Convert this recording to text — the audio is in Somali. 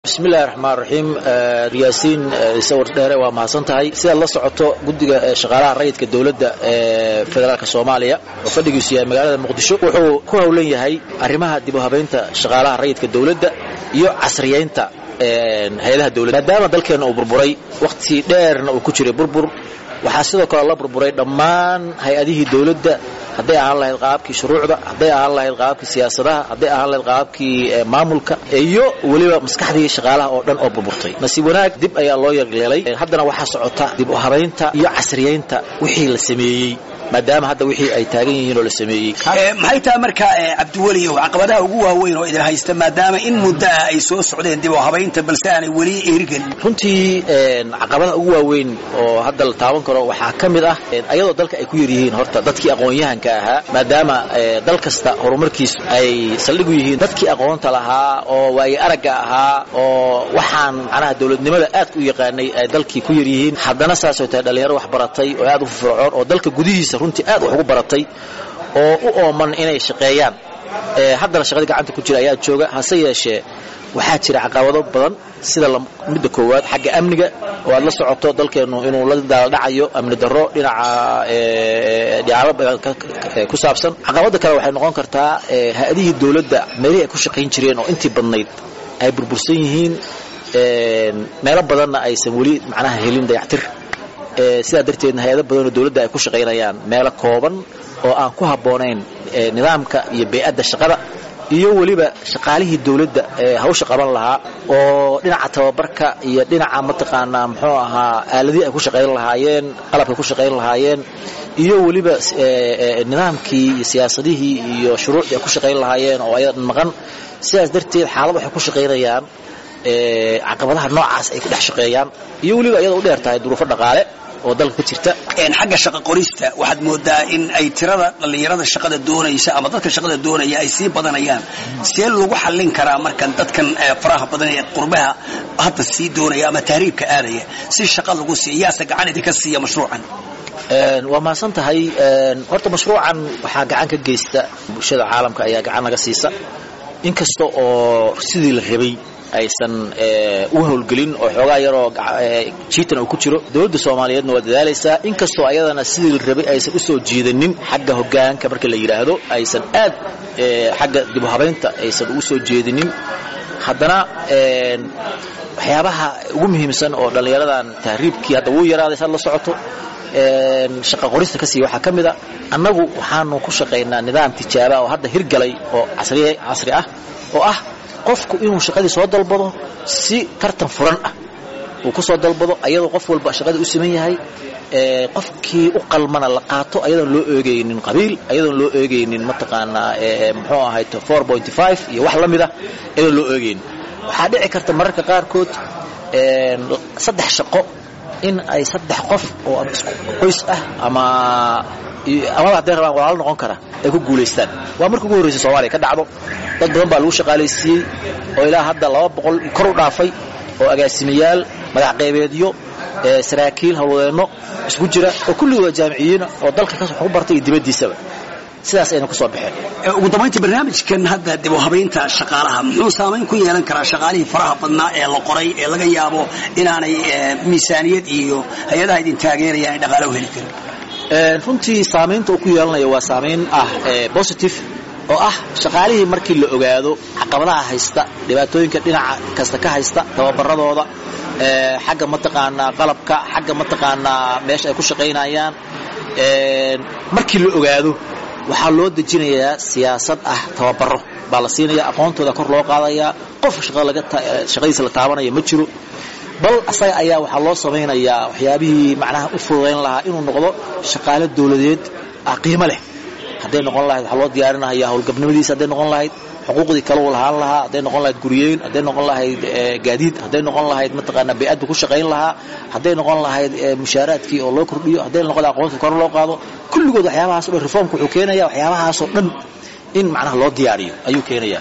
bismillahi raxmaan raxiim riyaasiin sawir dheere waa mahadsan tahay sidaad la socoto guddiga shaqaalaha rayidka dowladda ee federaalk soomaaliya oo fadhigiisu yahay magaalada muqdisho wuxuu ku howlan yahay arrimaha dib u habaynta shaqaalaha rayidka dowladda iyo casriyaynta hay-adaha dowladda maadaama dalkeenna uu burburay wakhti dheerna uu ku jiray burbur waxaa sidoo kale la burburay dhammaan hay-adihii dowladda hadday ahaan lahayd qaabkii shuruucda hadday ahaan lahayd qaabkii siyaasadaha hadday ahaan lahayd qaabkii maamulka iyo weliba maskaxdii shaqaalaha oo dhan oo burburtay nasiib wanaag dib ayaa loo yaryeelay haddana waxaa socota dib u habaynta iyo casriyaynta wixii la sameeyey maadaama hadda wixii ay taagan yihiin oo la sameeyey maxay tahay marka cabdiweliyow caqabadaha ugu waaweyn oo idin haysta maadaama in muddo ah ay soo socdeen dib u habaynta balse aanay weli eerigelin runtii caqabadaha ugu waaweyn oo hadda la taaban karo waxaa ka mid ah ayadoo dalka ay ku yaryihiin horta dadkii aqoon-yahanka ahaa maadaama dal kasta horumarkiisu ay saldhigu yihiin dadkii aqoonta lahaa oo waaye aragga ahaa oo waxaan macnaha dowladnimada aadka u yaqaanay ay dalkii ku yaryihiin haddana saasoo tahay dhallinyaro wax baratay oo aad u firfircoon oo dalka gudihiisa runtii aad wax ugu baratay oo u ooman inay shaqeeyaan haddana shaqadii gacanta ku jira ayaa jooga hase yeeshee waxaa jira caqabado badan sida midda koowaad xagga amniga oo aad la socoto dalkeennu inuu la daaldhacayo amni darro dhinaca dhicaabo badan ku saabsan caqabada kale waxay noqon kartaa hay-adihii dowladda meelihii ay ku shaqayn jireen oo intii badnayd ay burbursan yihiin meelo badanna aysan weli macnaha helin dayactir sidaa darteedna hay-ado badan oo dowladda ay ku shaqaynayaan meelo kooban oo aan ku habboonayn nidaamka iyo bey'adda shaqada iyo weliba shaqaalihii dowladda ee hawsha qaban lahaa oo dhinaca tababarka iyo dhinaca mataqaanaa muxuu ahaa aaladihii ay ku shaqayn lahaayeen qalabkay ku shaqayn lahaayeen iyo weliba nidaamkii iyo siyaasadihii iyo shuruucdii ay ku shaqayn lahaayeen oo ayadan maqan sidaas darteed xaalad waxay ku shaqaynayaan caqabadaha noocaas ay ku dhex shaqeeyaan iyo weliba iyadoo u dheer tahay duruufo dhaqaale oo dalka ka jirta xagga shaqa qorista waxaad moodaa in ay tirada dhallinyarada shaqada doonaysa ama dadka shaqada doonaya ay sii badanayaan see lagu xallin karaa markan dadkan faraha badan ee qurbaha hadda sii doonaya ama tahriibka aadaya si shaqa lagu siiya yaase gacan idinka siiya mashruucan waa mahadsan tahay horta mashruucan waxaa gacan ka geysta bulshada caalamka ayaa gacan naga siisa inkasta oo sidii la rabay aysan u howlgelin oo xoogaa yaroo jiitan uu ku jiro dowladda soomaaliyeedna waa dadaalaysaa inkastoo ayadana sidii la rabay aysan u soo jiidanin xagga hoggaanka marka la yidhaahdo aysan aad xagga dib u habaynta aysan ugu soo jeedinin haddana waxyaabaha ugu muhiimsan oo dhallinyaradan tahriibkii hadda wuu yaraaday saad la socoto shaqa qorista ka siiya waxaa ka mid a annagu waxaanu ku shaqaynaa nidaam tijaaba oo hadda hirgalay oo casri ah oo ah qofku inuu shaqadii soo dalbado si tartan furan ah uu ku soo dalbado ayadoo qof walba shaqadii u siman yahay qofkii u qalmana la qaato ayadoon loo eegaynin qabiil ayadoon loo eegaynin mataqaanaa muxuu ahay iyo wax la mid ah ayadoon loo eegaynin waxaa dhici karta mararka qaarkood saddex shaqo in ay saddex qof oo ama isku qoys ah ama amaba hadday rabaan walaalo noqon kara ay ku guulaystaan waa markii ugu horraysay soomaaliya ka dhacdo dad badan baa lagu shaqaalaysiiyey oo ilaa hadda laba boqol kor u dhaafay oo agaasimayaal madax qaybeedyo saraakiil hawlwadeenno isku jira oo kulligii waa jaamiciyiina oo dalka ka ku bartay iyo dibaddiisaba sidaas ayna ku soo baxeen ugu dambayntii barnaamijkan hadda dib u habaynta shaqaalaha muxuu saamayn ku yeelan karaa shaqaalihii faraha badnaa ee la qoray ee laga yaabo inaanay miisaaniyad iyo hay-adaha idin taageerayaan ay dhaqaalo u heli karin runtii saamaynta uu ku yeelanaya waa saamayn ah positive oo ah shaqaalihii markii la ogaado caqabadaha haysta dhibaatooyinka dhinaca kasta ka haysta tababaradooda xagga mataqaanaa qalabka xagga mataqaanaa meesha ay ku shaqaynayaan markii la ogaado waxaa loo dejinayaa siyaasad ah tababaro baa la siinaya aqoontooda kor loo qaadayaa qof shaqadiisa la taabanaya ma jiro bal asaga ayaa waxaa loo samaynayaa waxyaabihii macnaha u fududayn lahaa inuu noqdo shaqaale dowladeed ah qiimo leh hadday noqon lahayd waxaa loo diyaarinaya howlgabnimadiisa hadday noqon lahayd xuquuqdii kale uu lahaan lahaa hadday noqon lahayd guryeyn hadday noqon lahayd gaadiid hadday noqon lahayd mataqaanaa bay-adbu ku shaqayn lahaa hadday noqon lahayd mushaaraadkii oo loo kordhiyo hadday noqon lahayd aqoonta kor loo qaado kulligood waxyaabahaas o dhan reformka wuxuu keenaya waxyaabahaasoo dhan in macnaha loo diyaariyo ayuu keenaya